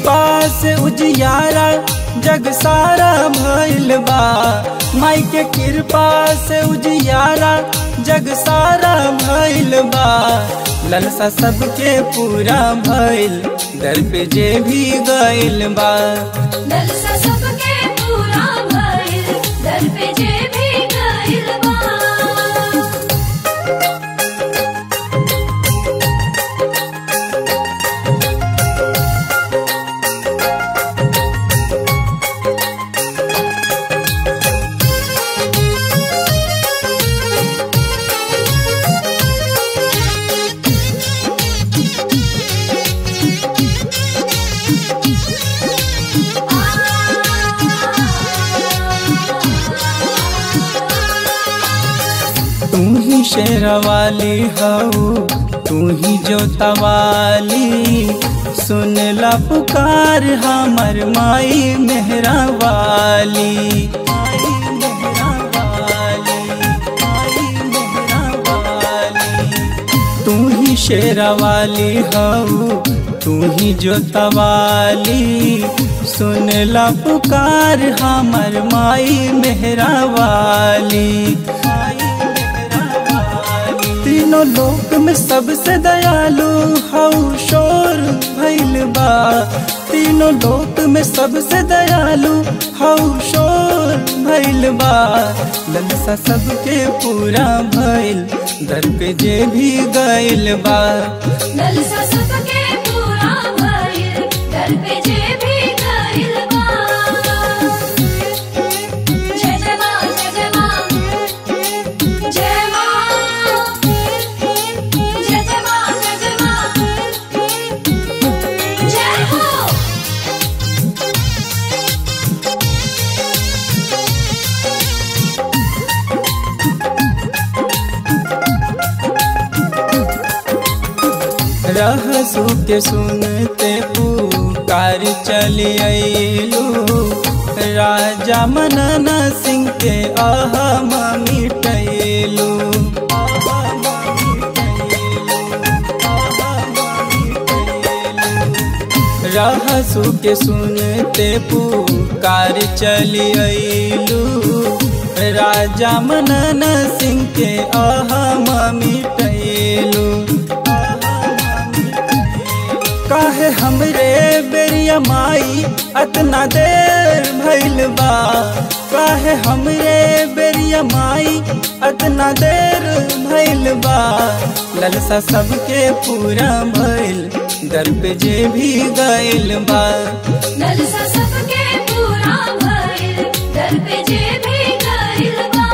कृपा से उजियारा जग सारा भइल बा माई के कृपा से उजियारा जग सारा भइल बा ललसा सबके पूरा भइल दर पे जे भी गइल बा ललसा सबके पूरा भइल दर पे जे भी गइल बा तू ही शेरवाली हऊ तू ही जोतवाली सुन ला पुकार हमर माई मेहरा वाली माई मेहरा वाली, माई मेहरा वाली। तू ही शेरवाली हऊ तू ही जोतवाली सुन ला पुकार हमर माई मेहरा वाली तीनों लोक में सबसे दयालु हऊ शोर भइल बा तीनों लोक में सबसे दयालु हऊ शोर भइल बा ललसा सबके पूरा भइल दर पे जे भी गइल बा ललसा सबके पूरा भइल दर पे जे भी गइल बा जय जय माँ जय जय माँ जय माँ जय जय माँ जय जय माँ जय हो रहसु के सुनते पुकार चली अइलू राजा मनन सिंह के अहम मिटैलू रहसु के सुनते पुकार चली अइलू राजा मनन सिंह के अहम मिटैलू काहे हमरे बेरिया माई अतना देर भइल बा काहे हमरे बेरिया माई अतना देर भइल बा ललसा सबके पूरा भइल दर पे जे भी गइल बा ललसा सबके पूरा भइल दर पे जे भी गइल बा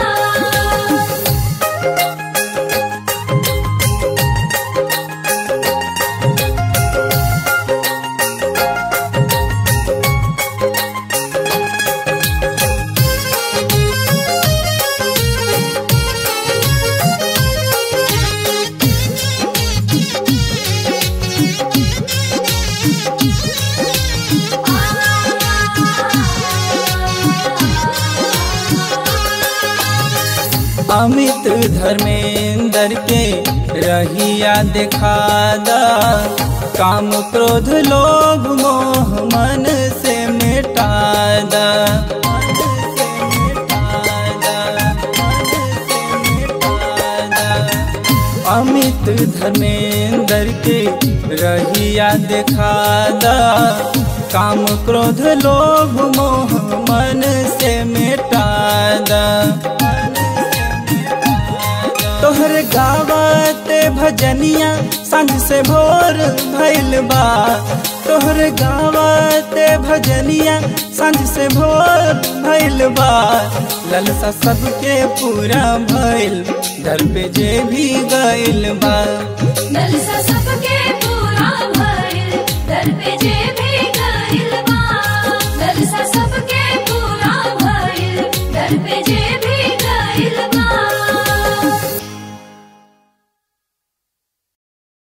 अमित धर्मेंद्र के रहिया दिखा दा काम क्रोध लोभ मोह मन से मिटा दा अमित धर्मेंद्र के रहिया दिखा दा काम क्रोध लोभ मोह मन से मिटा दा तोहर गावते भजनिया संग से भोर भइल बा तोहर गावते भजनिया संग से भोर भइल बा ललसा सबके पूरा भइल दर पे जे भी गइल बा ललसा सबके पूरा भइल दर पे जे